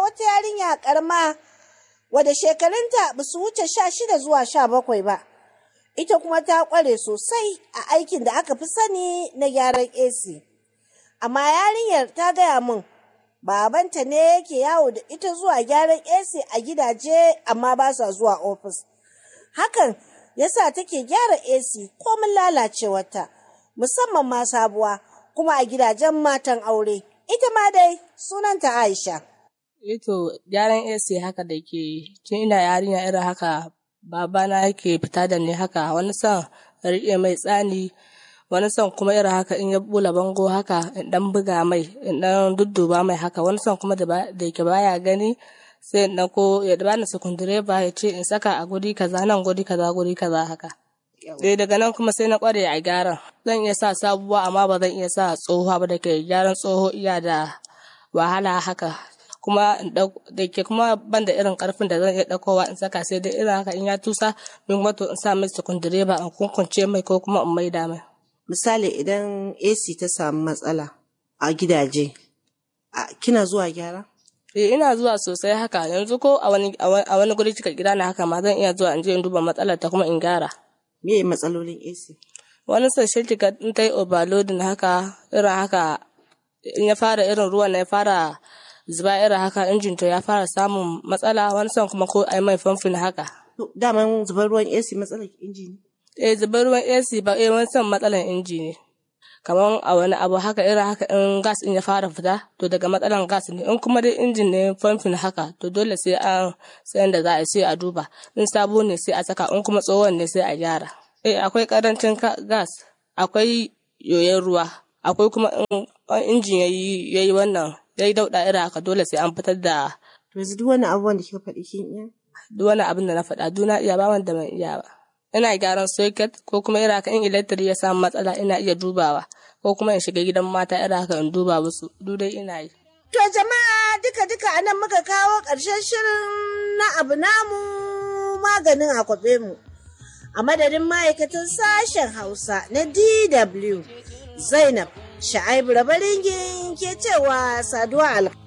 wata yarinya karma wadda shekarunta ba su wuce sha shida zuwa sha bakwai ba. Ita kuma ta ƙware sosai a aikin da aka fi sani na gyaran AC. Amma yarinyar ta gaya min babanta ne yake yawo da ita zuwa gyaran AC a gidaje amma ba sa zuwa ofis. Hakan yasa take gyara AC komin lalacewarta, musamman ma sabuwa kuma a gidajen matan aure. Ita ma dai sunanta Aisha. Ito gyaran AC haka da ke tun ina yarinya irin haka babana yake fita da ni haka wani son riƙe mai tsani wani son kuma irin haka in ya bula bango haka in dan buga mai in dan dudduba mai haka wani son kuma da yake baya gani sai in ko ya bani sukundireba ya ce in saka a guri kaza nan guri kaza guri kaza haka sai daga nan kuma sai na kware a gyaran zan iya sa sabuwa amma ba zan iya sa tsohuwa ba da ke gyaran tsoho iya da wahala haka kuma da ke kuma ban da irin karfin da zan iya ɗaukowa in saka sai dai irin haka in ya tusa min kuma to in sa mai sukundireba in kunkunce mai ko kuma in maida mai Misali idan AC ta samu matsala a gidaje, kina zuwa gyara? Eh ina zuwa sosai haka yanzu ko a wani a wani guri cika gida na haka ma zan iya zuwa in je in duba matsalar ta kuma in gyara. Me matsalolin AC? Wani sashen kika in ta yi overloading haka irin haka in ya fara irin ruwan ya fara zuba irin haka injin to ya fara samun matsala wani son kuma ko ai mai famfin haka. Daman zubar ruwan AC matsalar inji ne? Eh zubar ruwan AC ba eh wani son matsalar inji ne. kamar a wani abu haka irin haka in gas in ya fara fita to daga matsalan gas ne in kuma dai injin ne famfin haka to dole sai an sayan da za a sai a duba in sabo ne sai a saka in kuma tsohon ne sai a gyara eh akwai karancin gas akwai yoyon ruwa akwai kuma in injin yayi yayi wannan yayi dauda irin haka dole sai an fitar da to yanzu duk wani abubuwan da kika faɗi kin iya duk wani abin da na faɗa duna iya ba wanda ban iya ba ina gyaran socket ko kuma irin haka in electric ya samu matsala ina iya dubawa ko kuma in shiga gidan mata irin haka in duba musu duk dai ina yi. To jama'a duka duka anan muka kawo ƙarshen shirin na abu namu maganin akwabe mu. A madadin ma'aikatan sashen Hausa na DW Zainab Sha'aibu Rabaringin ke cewa saduwa alƙa.